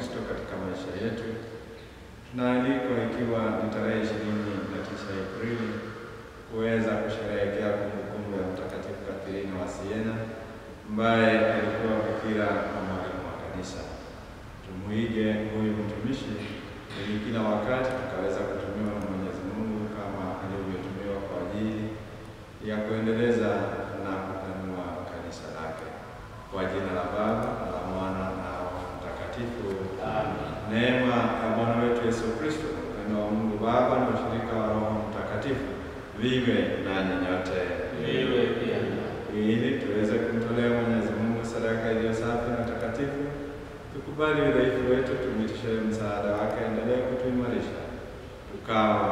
Kristo katika maisha yetu. Tunaalikwa ikiwa ni tarehe ishirini na tisa Aprili kuweza kusherehekea kumbukumbu ya Mtakatifu Katerina wa Siena ambaye alikuwa bikira na mwalimu wa kanisa. Tumuige huyu mtumishi ili kila wakati tukaweza kutumiwa na Mwenyezi Mungu kama alivyotumiwa kwa ajili ya kuendeleza na kupanua kanisa lake. Kwa jina la Baba na la Mwana na Roho Mtakatifu. Amen. Neema ya Bwana wetu Yesu Kristo na upendo wa Mungu Baba na ushirika wa Roho Mtakatifu viwe nanyi nyote, Viwe pia ili tuweze kumtolea Mwenyezi Mungu sadaka iliyo safi na takatifu. Tukubali udhaifu wetu, tumwitishe msaada wake, endelee kutuimarisha tukawa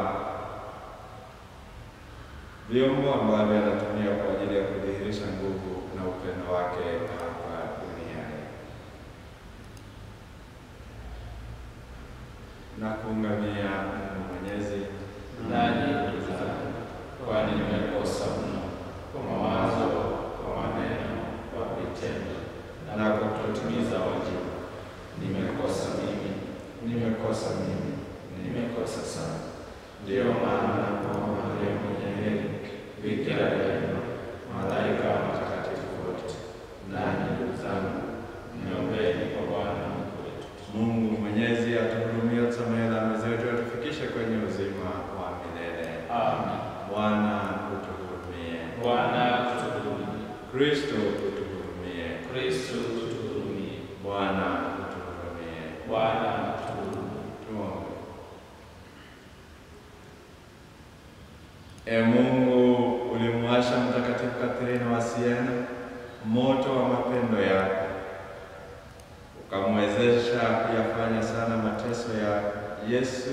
vyombo ambavyo anatumia kwa ajili ya kudhihirisha nguvu na upendo wake hapa duniani. Na kuungamia Mungu Mwenyezi nanyi ndugu zangu, kwani nimekosa mno kwa mawazo, kwa maneno, kwa vitendo na kwa kutotimiza wajibu. Nimekosa mimi, nimekosa mimi, nimekosa sana. Ndiyo maana nakuomba leo mwenye heri, Bikira daima, malaika wa watakatifu wote, nanyi ndugu zangu, niombeni kwa Bwana Mungu wetu. Mungu Mwenyezi atuhurumie, tusamehe dhambi zetu, atufikishe kwenye uzima wa milele. Amen. Bwana utuhurumie. Bwana utuhurumie. Kristo utuhurumie. Kristo utuhurumie. Bwana utuhurumie. Bwana utuhurumie. Tuombe. E Mungu, ulimwasha Mtakatifu Katerina wa Siena moto wa mapendo yako, ukamwezesha kuyafanya sana mateso ya Yesu,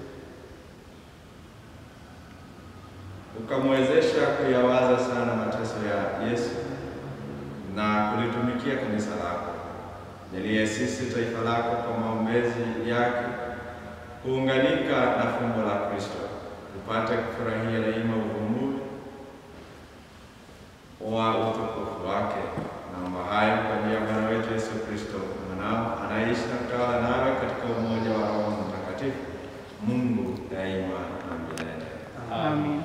ukamwezesha kuyawaza sana mateso ya Yesu na kulitumikia kanisa lako. Jalie sisi taifa lako kwa maombezi yake kuunganika na fumbo la Kristo, tupate kufurahia daima uvumbuzi wa utukufu wake. Naomba hayo kwa njia ya Bwana wetu Yesu Kristo, mwanao anaishi na kutawala nawe katika umoja wa Roho Mtakatifu, Mungu daima na milele. Amen.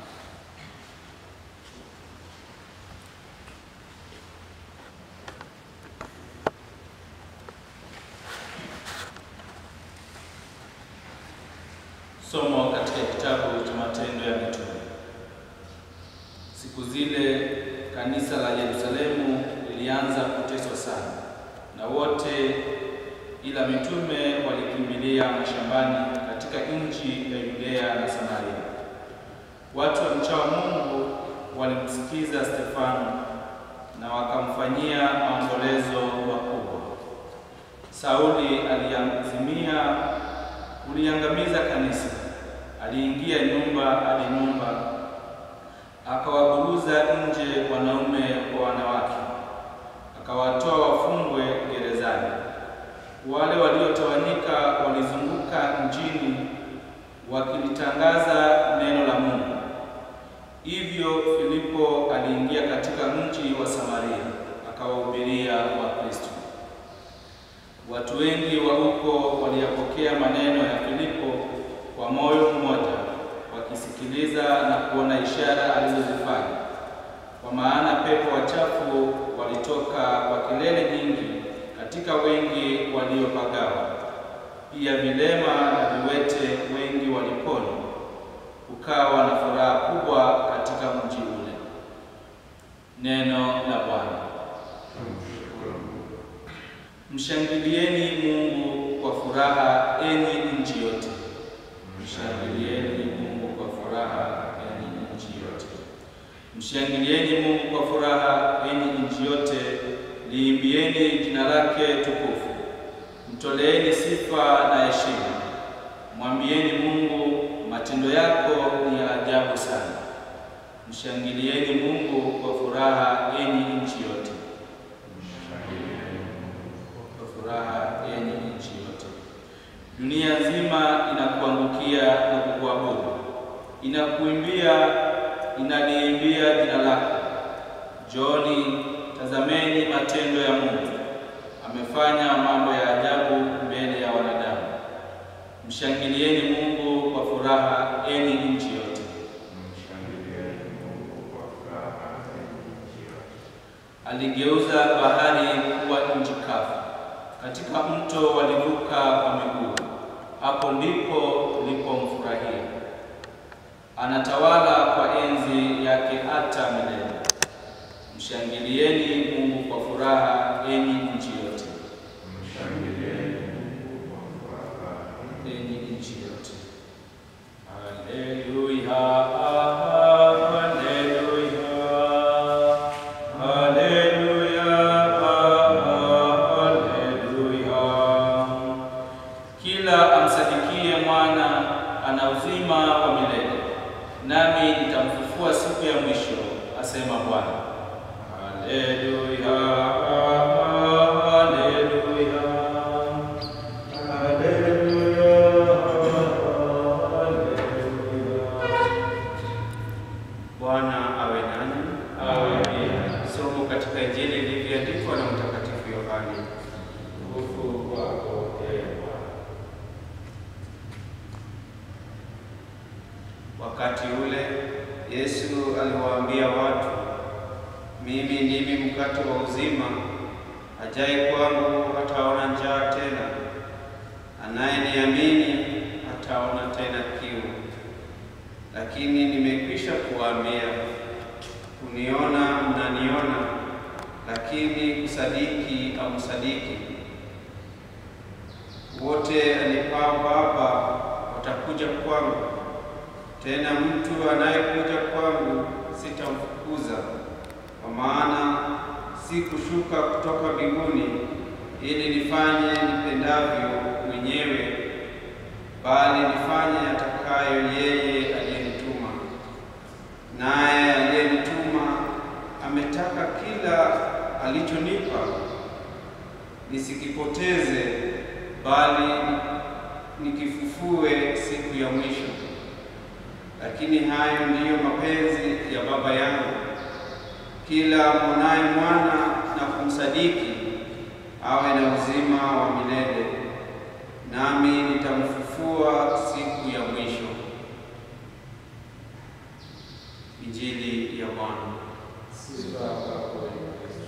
Somo katika kitabu cha Matendo ya Mitume. Siku zile kanisa la Yerusalemu lilianza kuteswa sana, na wote ila mitume walikimbilia mashambani katika nchi ya Yudea na Samaria. Watu wa mchao Mungu walimsikiza Stefano na wakamfanyia maombolezo makubwa. Sauli aliazimia kuliangamiza kanisa. Aliingia nyumba hadi nyumba, akawaburuza nje wanaume kwa wanawake, akawatoa wafungwe gerezani. Wale waliotawanyika walizunguka mjini wakilitangaza neno la Mungu. Hivyo Filipo aliingia katika mji wa Samaria akawahubiria Wakristo. Watu wengi wa huko waliyapokea maneno ya Filipo kwa moyo mmoja, wakisikiliza na kuona ishara alizozifanya. Kwa maana pepo wachafu walitoka kwa kelele nyingi katika wengi waliopagawa. Pia vilema na viwete wengi waliponywa. Kukawa na furaha kubwa katika mji ule. Neno la Bwana. Mshangilieni Mungu kwa furaha, enyi nchi yote. Mshangilieni Mungu kwa furaha, enyi nchi yote. Mshangilieni Mungu kwa furaha, enyi nchi yote. Liimbieni jina lake tukufu. Mtoleeni sifa na heshima. Mwambieni Mungu, matendo yako ni ya ajabu sana. Mshangilieni Mungu kwa furaha, enyi nchi yote. Kwa furaha, enyi nchi yote. Dunia nzima inakuangukia na kukuabudu, inakuimbia, inaliimbia jina lako. Njooni, tazameni matendo ya Mungu. Amefanya mambo ya ajabu mbele Mshangilieni Mungu kwa furaha, enyi nchi yote. Mshangilieni Mungu kwa furaha, enyi nchi yote. Aligeuza bahari kuwa nchi kavu, katika mto walivuka kwa miguu. Hapo ndipo lipomfurahia. Anatawala kwa enzi yake hata milele. Mshangilieni Mungu kwa furaha, enyi nchi yote. Mshangilieni Mungu kwa furaha, enyi nchi yote. Haleluya, haleluya, haleluya, haleluya. Kila amsadikie mwana ana uzima wa milele, nami nitamfufua siku ya mwisho, asema Bwana. Haleluya, haleluya. Bwana awe nanyi. Awe pia. Somo katika Injili ilivyoandikwa na Mtakatifu Yohane. Nguvu kwako, ee Bwana. Wakati ule Yesu aliwaambia watu, mimi ndimi mkate wa uzima, ajaye kwangu hataona njaa tena, anayeniamini hataona tena kiu. Lakini nimekwisha kuwaambia, kuniona mnaniona, lakini kusadiki hamsadiki. Wote anipao Baba watakuja kwangu, tena mtu anayekuja kwangu sitamfukuza, kwa maana si kushuka kutoka mbinguni ili nifanye nipendavyo mwenyewe, bali nifanye atakayo yeye aliyenituma. Naye aliyenituma ametaka kila alichonipa nisikipoteze, bali nikifufue siku ya mwisho. Lakini hayo ndiyo mapenzi ya Baba yangu, kila mwonaye mwana na kumsadiki awe na uzima wa milele, nami nitamfufua siku ya mwisho. Injili ya Bwana. Sifa kwako, ee Kristo.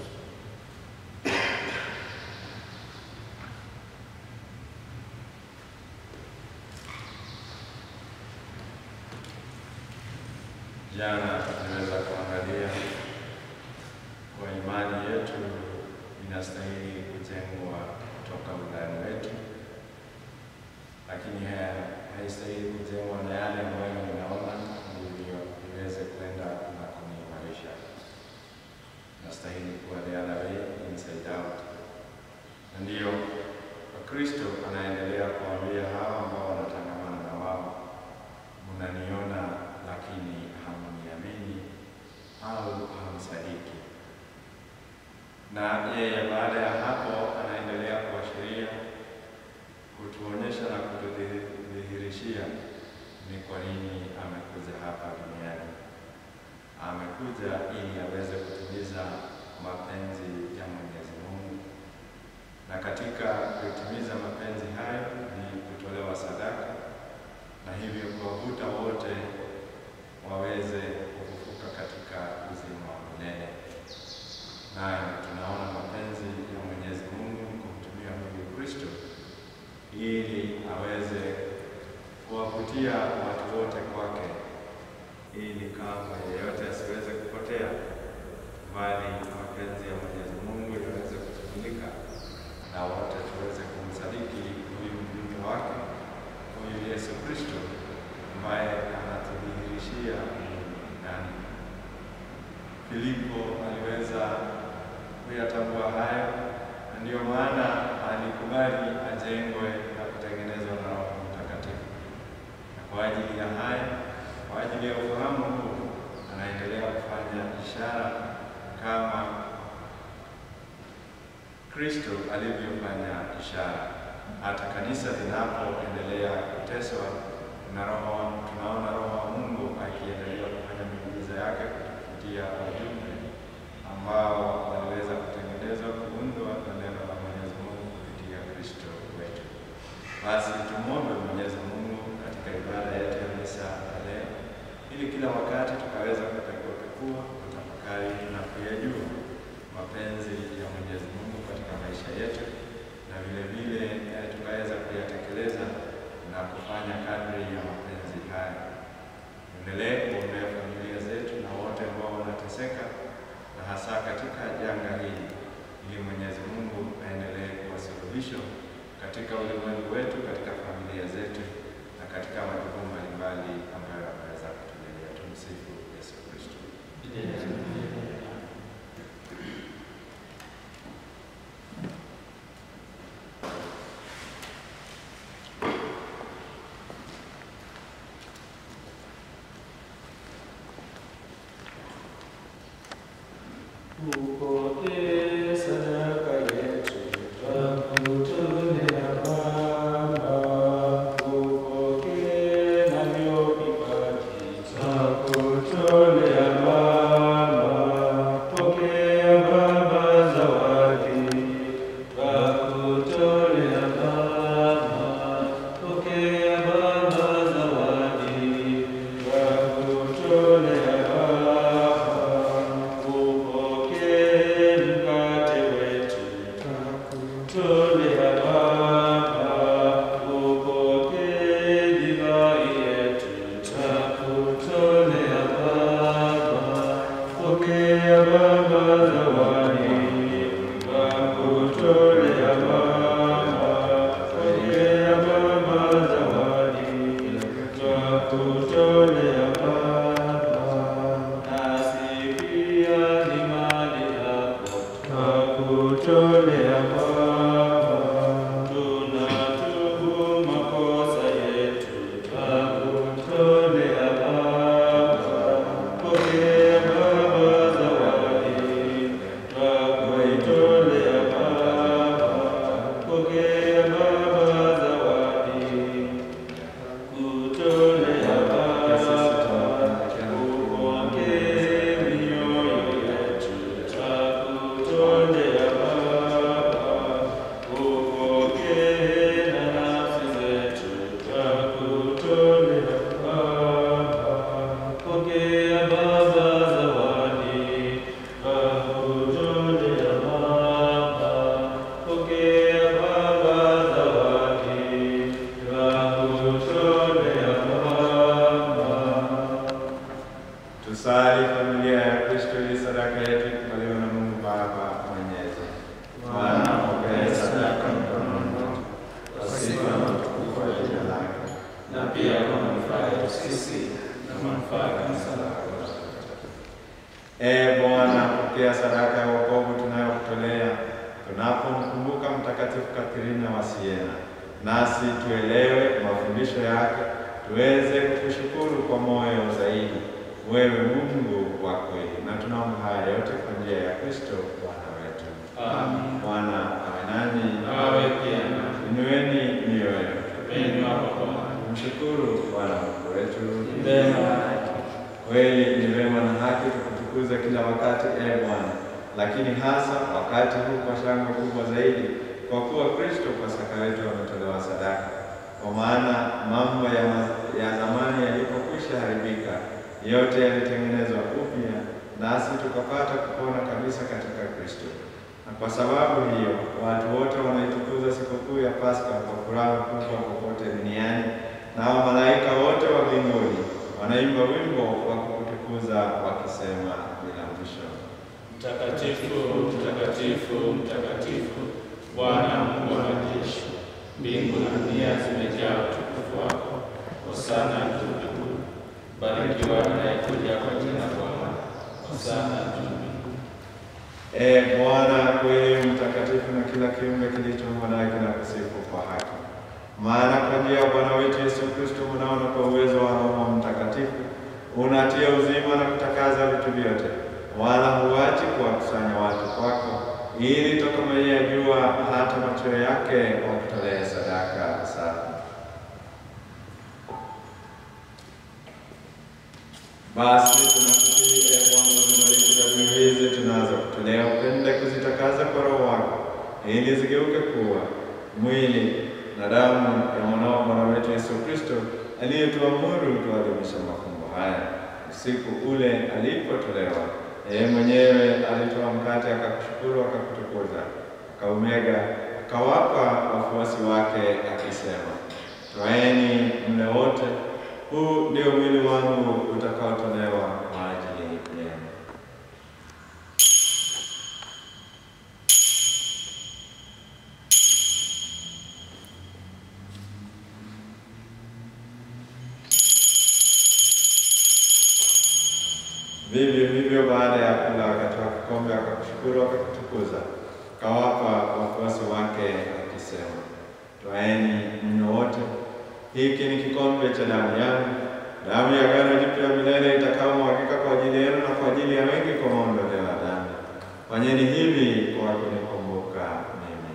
Jana tunaweza kuangalia kwa imani yetu inastahili kujengwa kutoka undani wetu, lakini haya haistahili kujengwa na yale ambayo ninaona ndivyo iweze kwenda na kuniimarisha. Nastahili kuwa the other way, inside out. Na ndiyo Kristo anaendelea kuambia hawa ambao wanatangamana na wao, mnaniona lakini hamniamini au hamsadiki. Na yeye baada ya hapo anaendelea kuashiria, kutuonyesha na kutudhihirishia ni kwa nini amekuja hapa duniani. Amekuja ili aweze kutimiza mapenzi ya Mwenyezi Mungu, na katika kutimiza mapenzi hayo ni kutolewa sadaka, na hivyo kuwavuta wote waweze kufufuka katika uzima wa milele. Nayo tunaona mapenzi ya Mwenyezi Mungu kumtumia huyu Kristo ili aweze kuwavutia watu wote kwake, ili kama yeyote asiweze kupotea, bali mapenzi ya Mwenyezi Mungu yaweze kutimilika na wote tuweze kumsadiki huyu mjumbe wake, huyu Yesu Kristo ambaye anatudhihirishia nani. Filipo aliweza kuyatambua hayo, na ndiyo maana alikubali ajengwe na kutengenezwa na Roho Mtakatifu. Na kwa ajili ya haya, kwa ajili ya ufahamu huu, anaendelea kufanya ishara kama Kristo alivyofanya ishara. Hata kanisa linapoendelea kuteswa na Roho, tunaona Roho wa Mungu akiendelea kufanya miujiza yake kupitia wajumbe ambao waliweza kutengenezwa, kuundwa na neno la Mwenyezi Mungu kupitia Kristo wetu. Basi tumwombe Mwenyezi Mungu katika ibada yetu ya misa ya leo, ili kila wakati tukaweza kupekuapekua, kutafakari na kuyajua mapenzi ya Mwenyezi Mungu katika maisha yetu, na vile vile eh, tukaweza kuyatekeleza na kufanya kadri ya mapenzi haya. Endelee kuombea familia zetu na wote ambao wanateseka na hasa katika janga hili, ili Mwenyezi Mungu aendelee kuwa suluhisho katika ulimwengu wetu, katika familia zetu na katika majukumu mbalimbali ambayo ameweza kutujalia. Tumsifu Yesu Kristo. Upokee sadaka yetu, twakutolea Baba. Upokee navyo vipaji, twakutolea Baba. Pokea Baba zawadi, twakutolea Baba. Pokea Baba zawadi, twakutolea Baba. Upokee mkate wetu, twakutolea Baba. Upokee divai yetu, twakutolea Baba. Pokea Baba zawadi, twakutolea Baba. Pokea Baba zawadi, twakutolea Baba. Nasi pia ni mali yako, twakutolea Baba. Tunatubu makosa yetu, twakutolea Baba. Pokea Baba zawadi, twakutolea Baba. Pokea Baba zawadi, kutolea Baba. Upokee mioyo yetu, twakutolea Baba. Upokee na nafsi zetu, twakutolea Baba. Pokea Baba zawadi, twakutolea Baba. Pokea Baba zawadi, twakutolea Baba. Tusali familia ya Kristo ili sadaka yetu ikubaliwe na Mungu Baba Mwenyezi. Bwana pokea sadaka mkononi mwetu kwa sifa na utukufu wa jina lake, na pia kwa manufaa yetu sisi na manufaa ya kanisa lako. Ee Bwana, pokea sadaka ya wokovu tunayokutolea tunapomkumbuka Mtakatifu Katerina wa Siena, nasi tuelewe mafundisho yake, tuweze kukushukuru kwa moyo zaidi, wewe Mungu wa kweli, na tunaomba haya yote kwa njia ya Kristo Bwana wetu. Amen. Bwana awe nanyi, Awe pia nami. inueni mioyo yenu, Upendo wako Bwana. mshukuru Bwana Mungu wetu. Ni vema. Kweli ni vema na haki tukutukuze kila wakati, e Bwana, lakini hasa wakati huu kwa shangwe kubwa zaidi, kwa kuwa Kristo Pasaka wetu ametolewa sadaka. Kwa maana mambo ya, ma- ya zamani yalipokwisha haribika, yote yalitengenezwa upya, nasi tukapata kupona kabisa katika Kristo. Na kwa sababu hiyo watu wote wanaitukuza sikukuu ya Pasaka kwa furaha kubwa popote duniani, nao malaika wote wa mbinguni wanaimba wimbo wa kukutukuza wakisema bila mwisho. Mtakatifu, mtakatifu, mtakatifu, Bwana Mungu wa majeshi, mbingu na dunia zimejaa utukufu wako. Hosana juu mbinguni. Barikiwa anayekuja kwa jina la Bwana. Hosana juu mbinguni. Ee Bwana, kweli mtakatifu, na kila kiumbe kilichoumbwa naye kinakusifu kwa haki. Maana kwa njia ya Bwana wetu Yesu Kristo mwanao na kwa uwezo wa Roho Mtakatifu unatia uzima na kutakaza vitu vyote, wala huachi kuwakusanya watu kwako, ili toka maia ya jua hata machweo yake wakutolee sadaka safi. Basi tunakusihi ee Bwana, uzibariki dhabihu hizi tunazokutolea, upende kuzitakaza kwa Roho wako, ili zigeuke kuwa mwili na damu ya mwanao wa Bwana wetu Yesu Kristo aliyetuamuru tuadhimisha mafumbo haya. Usiku ule alipotolewa, yeye mwenyewe alitoa mkate, akakushukuru, akakutukuza, akaumega, akawapa wafuasi wake akisema, twaeni mle wote, huu ndio mwili wangu utakaotolewa kwa ajili yenu. Vivyo hivyo baada ya kula, akatoa kikombe, akakushukuru, akakutukuza, akawapa wafuasi wake akisema, twaeni mnywe wote, hiki ni kikombe cha damu yangu, damu ya agano jipya milele itakayomwagika kwa ajili yenu na kwa ajili ya wengi kwa maondoleo ya dhambi. Fanyeni hivi kwa kunikumbuka mimi.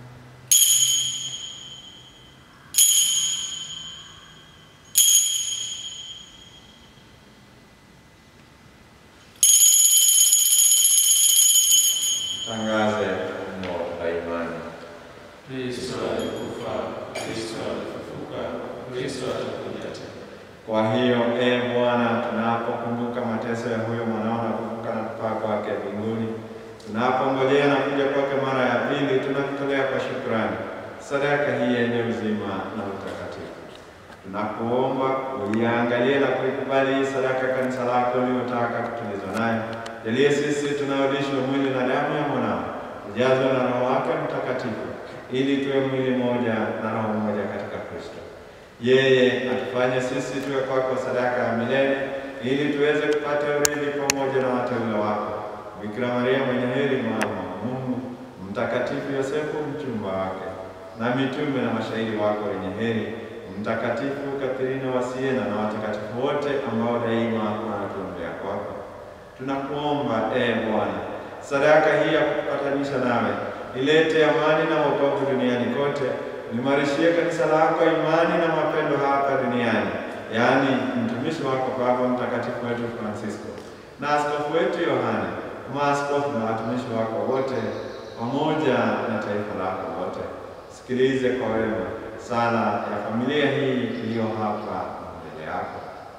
Tangaze fumbo la imani. Kristo alikufa, Kristo alifufuka, Kristo atakuja tena. Kwa hiyo e Bwana, tunapokumbuka mateso ya huyo mwanao na kufufuka na kupaa kwake mbinguni, tunapongojea na kuja kwake mara ya pili, tunakutolea kwa shukrani sadaka hii yenye uzima na utakatifu. Tunakuomba uiangalie na kuikubali hii sadaka kanisa lako uliotaka kutulizwa nayo. Jalie sisi tunaodishwa mwili na damu ya mwanao ujazwe na Roho wake Mtakatifu, ili tuwe mwili mmoja na roho moja katika Kristo. Yeye atufanye sisi tuwe kwako sadaka ya milele, ili tuweze kupata urithi pamoja na wateule wako, Bikira Maria mwenye heri, mama wa Mungu, Mtakatifu Yosefu mchumba wake, na mitume na mashahidi wako wenye heri, Mtakatifu Katerina wa Siena na watakatifu wote ambao daima wanatuombea kwako. Tunakuomba ee Bwana, sadaka hii ya kukupatanisha nawe ilete amani na wokovu duniani kote limarishie kanisa lako imani na mapendo hapa duniani, yaani mtumishi wako Baba Mtakatifu wetu Francisco na askofu wetu Yohane, maaskofu na watumishi wako wote, pamoja na taifa lako lote. Sikilize kwa wema sala ya familia hii iliyo hapa mbele yako.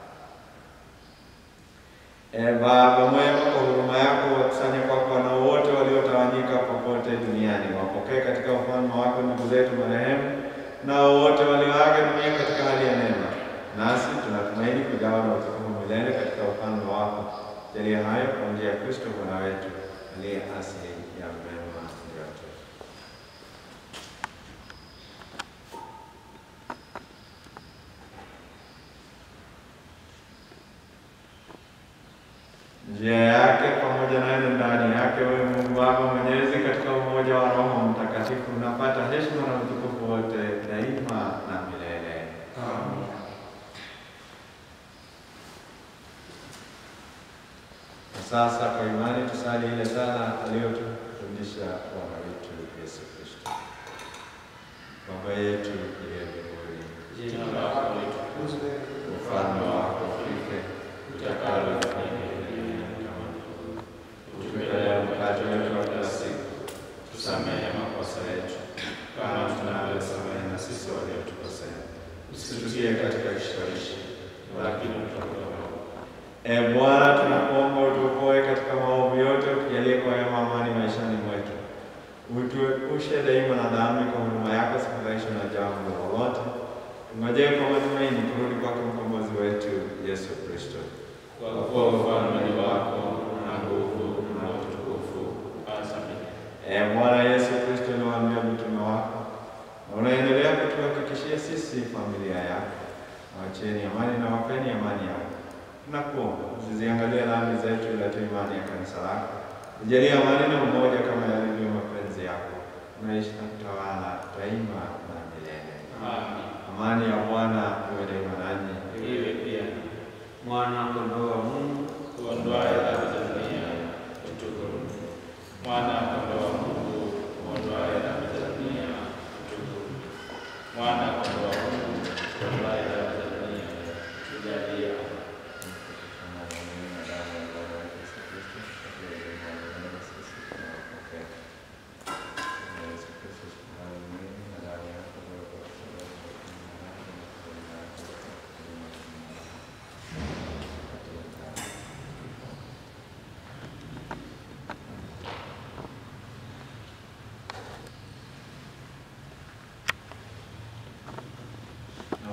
E Baba mwema, kwa huruma yako wakusanye kwako wanao wote waliotawanyika popote duniani, wapokee katika ufalme wako ndugu zetu marehemu nao wote walioaga dunia katika hali ya neema, nasi tunatumaini kujawa na utukufu milele katika ufalme wako. Jalia hayo kwa njia ya Kristo Bwana wetu aliye asili ya mema yote. njia yake pamoja naye na ndani yake, wewe Mungu Baba Mwenyezi, katika umoja wa Roho Mtakatifu, unapata heshima na utukufu wote daima na milele. Amen. Na sasa kwa imani tusali ile sala aliyotufundisha Bwana wetu Yesu Kristo. Baba yetu uliye mbinguni, Jina lako litukuzwe, ufalme wako ufike, utakalo lifanyike duniani kama mbinguni. utupe leo mkate wetu wa kila siku, Tusamehe makosa yetu kama tunavyosamehe na sisi waliotukosea, usitutie katika kishawishi, lakini utuokoe E Bwana, tunakuomba utuokoe katika maovu yote, utujalie kwa wema amani maishani mwetu, utuepushe daima na dhambi, kwa huruma yako sifadhaishwe na jambo lolote, tungojee kwa matumaini kurudi kwake mkombozi wetu Yesu Kristo. kwa kuwa ufalme ni wako na nguvu na utukufu hata milele. E Bwana Yesu Kristo, uliwaambia mitume wako na unaendelea kutuhakikishia sisi familia yako, wacheni amani na wapeni amani yako. Tunakuomba usiziangalie dhambi zetu, ilete imani ya kanisa lako, ujalie amani na umoja kama yalivyo mapenzi yako, unaishi na kutawala daima na milele. Amen. Amani ya Bwana iwe daima nanyi. Iwe pia Mwana kondoo wa Mungu kuondoaye dhambi za dunia, utuhurumie. Mwana kondoo wa Mungu, uondoaye dhambi za dunia, utuhurumie. Mwana kondoo wa Mungu, uondoaye dhambi za dunia, tujalie amani.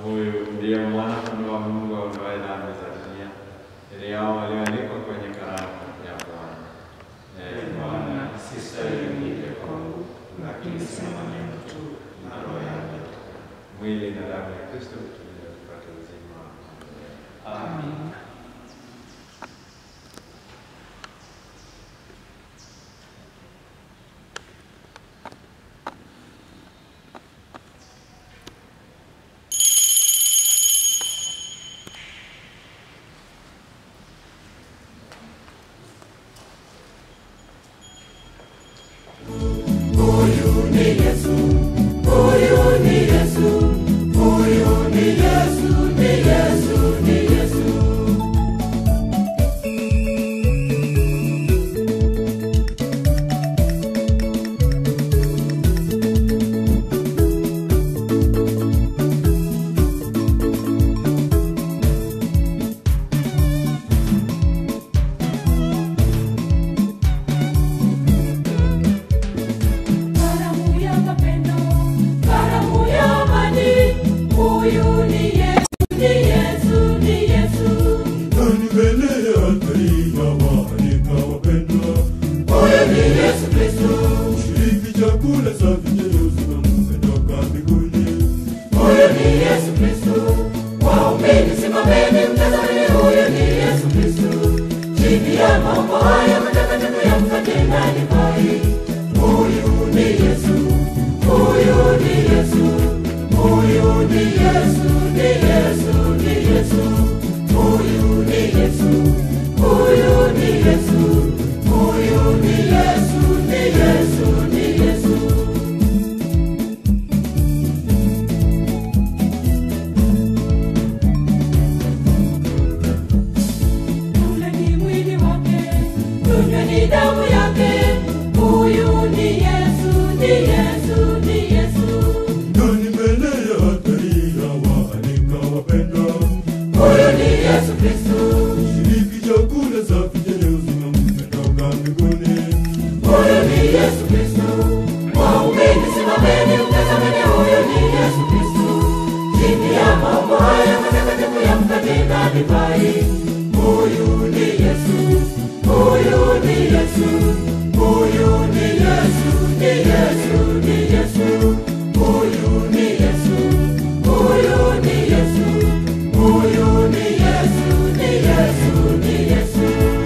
huyu ndiye mwana kondoo wa Mungu aondoaye dhambi za dunia. Heri yao walioandikwa kwenye karamu ya Bwana. Ee Bwana, sistahili uingie kwangu, lakini sema neno tu na roho yangu. Mwili na damu ya Kristo tujalie tupate uzima wa milele. Amen. Karamu ya mapendo, karamu ya amani, huyu ni Yesu, ni Yesu, ni Yesu. Nani mbele ya altari ya waanika wapendwa, Huyu ni Yesu Kristo, shiriki chakula safi chenye uzima mmetoka mbinguni. huyu ni Yesu Kristo. Waumini simameni, mtazameni, huyu ni Yesu Kristo. Chini ya mambo haya matakatifu ya mkate na divai, huyu ni Yesu, huyu ni Yesu, huyu ni Yesu, ni Yesu, ni Yesu, huyu ni Yesu, huyu ni Yesu, huyu ni Yesu, ni Yesu, ni Yesu. Ule ni mwili wake, tunywe ni damu yake. Huyu ni Yesu, ni Yesu, ni Yesu. Nani mbele ya altari ya waanika wapendwa, Huyu ni Yesu Kristo. shiriki chakula safi chenye uzima mmetoka mbinguni. Huyu ni Yesu Kristo. Waumini simameni, mtazameni, huyu ni Yesu Kristo. Chini ya mambo haya matakatifu ya mkate na divai. Huyu ni Yesu, huyu ni Yesu, huyu ni Yesu, ni Yesu, ni Yesu. Huyu ni Yesu, huyu ni Yesu, huyu ni Yesu, ni Yesu, ni Yesu.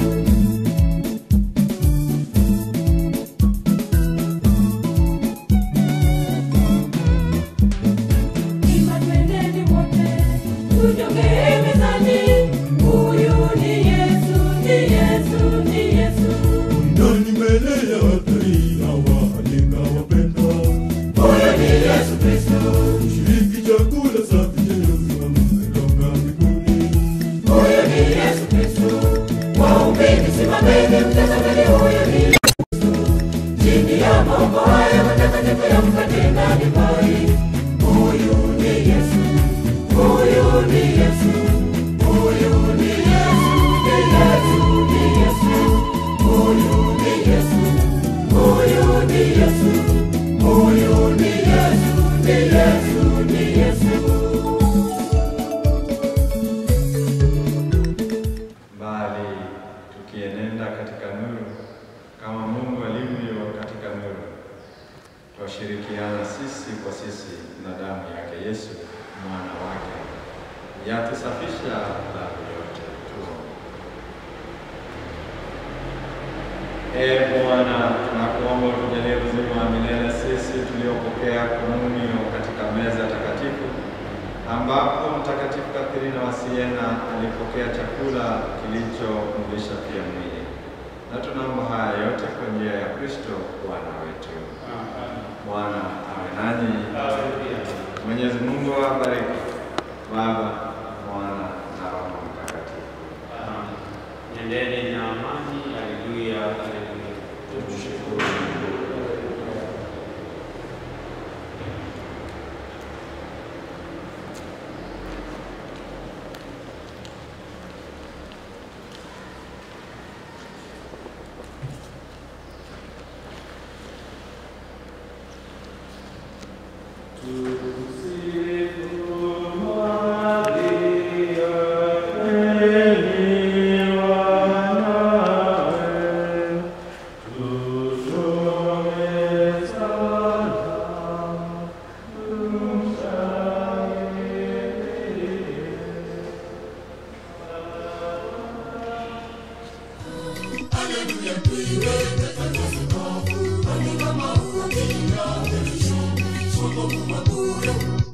Ima twendeni wote, tujongee mezani. Huyu ni Yesu, ni Yesu, ni Yesu. Nani mbele ya altari ya waanika wapendwa, Huyu ni Yesu Kristo. shiriki chakula safi chenye uzima mmetoka mbinguni. Huyu ni Yesu Kristo. Waumini simameni, mtazameni, huyu ni Yesu Kristo. Chini ya mambo haya matakatifu ya mkate na divai. Huyu ni Yesu, huyu ni Yesu, huyu ni Yesu, ni Yesu, ni Yesu. Huyu ni Yesu, huyu ni Yesu, huyu ni Yesu, ni Yesu, ni Yesu. Bali tukienenda katika nuru kama Mungu alivyo katika nuru, twashirikiana sisi kwa sisi na damu yake Yesu mwana wake yatusafisha dhambi yote. Tuombe. Ee Bwana, tunakuomba utujalie uzima wa milele sisi tuliopokea komunio katika meza takatifu ambapo Mtakatifu Kathirina wa Siena alipokea chakula kilichomlisha pia mwili. Na tunaomba haya yote kwa njia ya Kristo Bwana wetu. Bwana awe nanyi. Mwenyezi Mungu awabariki Baba, Mwana na Roho Mtakatifu. Nendeni na amani. Haleluya, haleluya. Tumshukuru Mungu. Tusifu haleluya tuiweke katika sakafu andika maua kila kesho wokovu wa bure